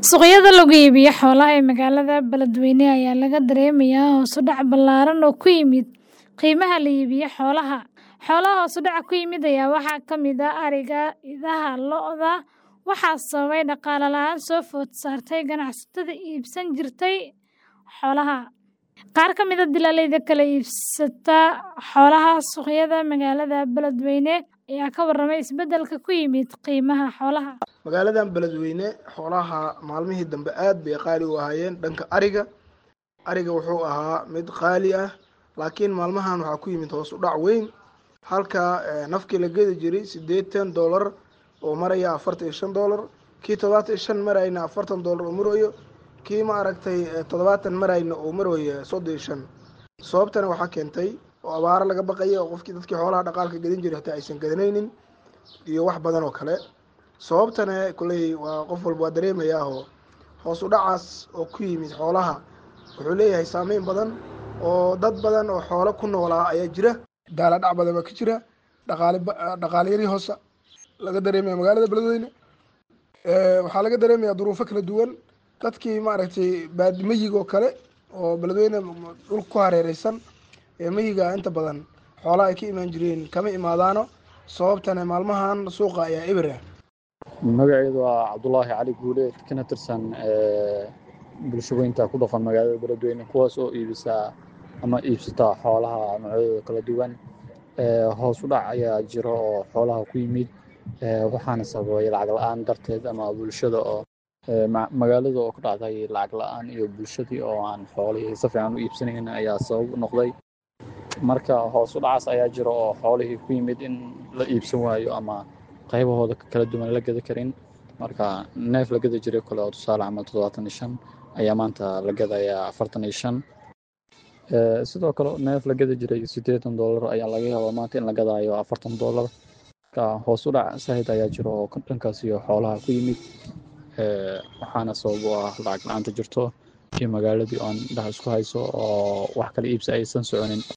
Suuqyada lagu iibiyo xoolaha ee magaalada Beledweyne ayaa laga dareemayaa hoos u dhac ballaaran oo ku yimid qiimaha la iibiyo xoolaha. Xoolaha hoos u dhaca ku yimid ayaa waxaa ka mid ah ariga, idaha, lo'da, waxaana sababay dhaqaale la'aan soo food saartay ganacsatada iibsan jirtay xoolaha. Qaar ka mid ah dilaaliinta kala iibsata xoolaha suuqyada magaalada Beledweyne ayaa ka warramay isbeddelka ku yimid qiimaha xoolaha. magaaladan beledweyne xoolaha maalmihii dambe aad bay qaali u ahaayeen dhanka ariga ariga wuxuu ahaa mid qaali ah laakiin maalmahan waxaa ku yimid hoos u dhac weyn halka eh, nafkii la gedi jiray siddeetan dollar oo maraya afartan iyo shan dollar kii toddobaatan iyo shan marayna afartan dollar oo marayo kii ma aragtay eh, toddobaatan marayna oo marayo soddon iyo shan sababtana waxaa keentay oo abaaro laga baqaya oo qofkii dadkii xoolaha dhaqaalka gedin jiray hataa aysan gadanaynin iyo wax badan oo kale sababtana kolley waa qof walba waa dareemayaa oo hoos u dhacaas oo ku yimid xoolaha wuxuu leeyahay saameyn badan oo dad badan oo xoolo ku noolaa ayaa jira daala dhac badan baa ka jira dhaqaale ba- dhaqaale yari hoose laga dareemaya magaalada beledweyne Eh, waxaa laga dareemayaa duruufo kala duwan dadkii maaragtay baadi meyiga oo kale oo beledweyne dhul ku hareereysan ee meyiga inta badan xoolaha ay ka imaan jireen kama imaadaano sababtana maalmahan suuqa ayaa eber ah magaceedu waa cabdulaahi cali guuleed kana tirsan eh, bulshaweynta ku dhaqan magaalada beledweyne kuwaas oo iibisa ama iibsata xoolaha noocyadooda kala duwan Eh, hoos u dhac ayaa jiro oo xoolaha ku yimid eh, waxaana sababay lacag la-aan darteed ama bulshada oo eh, ma- magaalada oo ku dhacday lacag la-aan iyo bulshadii oo aan xoolihii si fiican u iibsanayn ayaa sabab u noqday marka hoos u dhacaas ayaa jiro oo xoolihii ku yimid in la iibsan waayo ama qaybahooda kala duwan la gada karin marka neef la gada jiray kale oo tusaale camal toddobaatan iyo shan ayaa maanta la gadayaa afartan iyo shan Eh, sidoo kale neef la gada jiray siddeetan dollar ayaa laga yaabaa maanta in la gadaayo afartan dollar marka hoos u dhac saahid ayaa jiro oo dhankaas iyo xoolaha ku yimid Eh, waxaana sabab u ah lacag la-aanta jirto iyo magaaladii oo aan indhaha isku hayso oo wax kala iibsi aysan soconin